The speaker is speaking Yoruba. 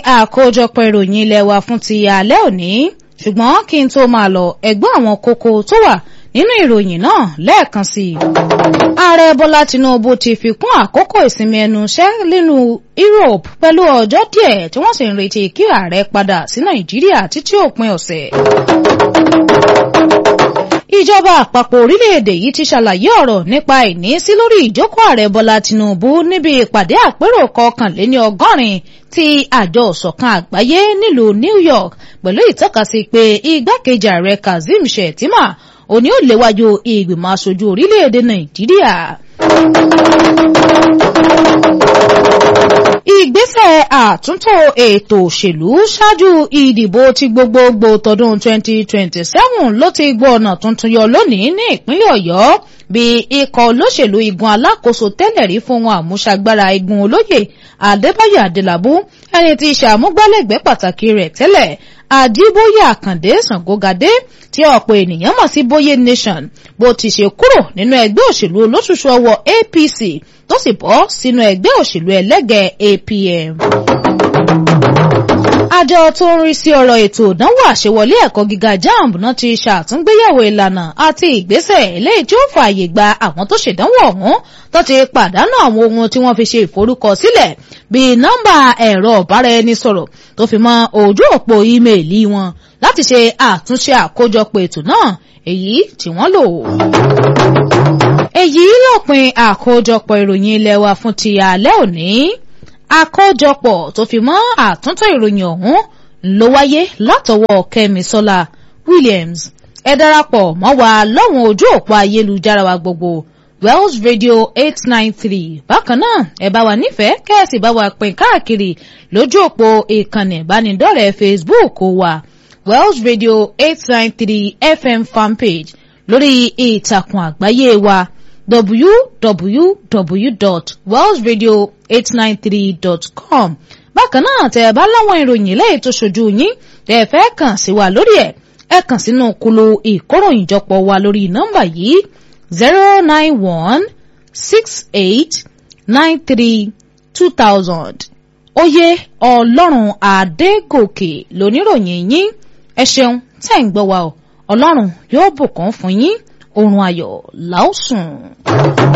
àkójọpọ̀ ìròyìn ilé wa fún ti alẹ́ òní ṣùgbọ́n kí n tó máa lọ ẹ̀gbọ́n àwọn kókó tó wà nínú ìròyìn náà lẹ́ẹ̀kan sí i. ààrẹ bọ́lá tinubu ti fi kún àkókò ìsinmi ẹnu iṣẹ́ nínú europe pẹ̀lú ọjọ́ díẹ̀ tí wọ́n sì ń retí kí ààrẹ padà sí nàìjíríà títí òpin ọ̀sẹ̀. ìjọba àpapọ̀ orílẹ̀-èdè yìí ti ṣàlàyé ọ̀rọ̀ nípa ìnísí lórí ìjókòó ààrẹ bọ́lá tinubu níbi ìpàdé àpérò kọkànléní ọgọ́rin ti àjọ ìṣọ̀kan àgbáyé nílùú new york pẹ̀lú ìtọ́kasí pé igbákejì ààrẹ kazeem shettima òní ò léwájú ìgbìmọ̀ aṣojú orílẹ̀-èdè nàìjíríà. ìgbésẹ̀ àtúntò ètò òṣèlú ṣáájú ìdìbò ti gbogbogbò tọdún 2027 ló ti gbọ́ ọ̀nà tuntun yọ lónìí ní ìpínlẹ̀ ọ̀yọ́ bí ikọ̀ olóṣèlú igun alákòóso tẹ́lẹ̀ rí fún wọn àmúṣagbára igun olóyè adébáyọ̀ adélábù ẹni tí ṣàmúgbálẹ́gbẹ̀ẹ́ pàtàkì rẹ̀ tẹ́lẹ̀ àdìbòye àkàndé ṣàngógadé tí ọ̀pọ̀ ènìyàn mọ̀ sí bóyé nation bó ti ṣe kúrò nínú ẹgbẹ́ òṣèlú olóṣùṣù ọwọ́ apc tó sì bọ́ sínú ẹgbẹ́ òṣèlú ẹlẹ́gẹ̀ẹ́ apm àjọ tó ń rí sí ọ̀rọ̀ ètò ìdánwò àṣewọlé ẹ̀kọ́ gíga jamb náà ti ṣàtúngbéyẹ̀wò ìlànà àti ìgbésẹ̀ eléyìí tí ó fààyè gba àwọn tó ṣèdánwò ọ̀hún tó ti pàdánù àwọn ohun tí wọ́n fi ṣe ìforúkọsílẹ̀ bíi nọ́mbà ẹ̀rọ ọ̀báraẹnisọ̀rọ̀ tó fi mọ́ ojú òpó ímeèlì wọn láti ṣe àtúnṣe àkójọpọ̀ ètò náà èyí tí wọ́n lò. èyí lópin àkójọpọ̀ ìròyìn ilé wa fún ti alẹ́ òní àkójọpọ̀ tó fi mọ́ àtúntò ìròyìn ọ̀hún ló wáyé látọwọ́ kẹ́misọ́lá williams ẹ darapọ̀ mọ́ wa lọ́wọ́n ojú òpó ayélujára wa gbogbo wells radio eight nine three bákan náà ẹ bá wa nífẹ̀ẹ́ kẹ́ẹ̀sì bá wa pín káàkiri lójú òpó ìkànnì ìbánidọ́rẹ̀ẹ́ facebook wa wells radio eight nine three fm fanpage lórí ìtàkùn àgbáyé wa www.wellsradio893.com bákan náà tẹ́ ẹ bá láwọn ìròyìn lẹ́yìn tó ṣojú yín tẹ́ ẹ fẹ́ kàn sí wa lórí ẹ̀ ẹ kàn sínú kulu ìkóròyìnjọpọ̀ wa lórí nọ́mbà yìí zero nine one six eight nine three two thousand oyè ọlọ́run adégòkè lóníròyìn yín ẹ ṣeun tẹ́ ń gbọ́ wa o ọlọ́run yóò bùkún fún yín oorun ayọ̀ làásùn.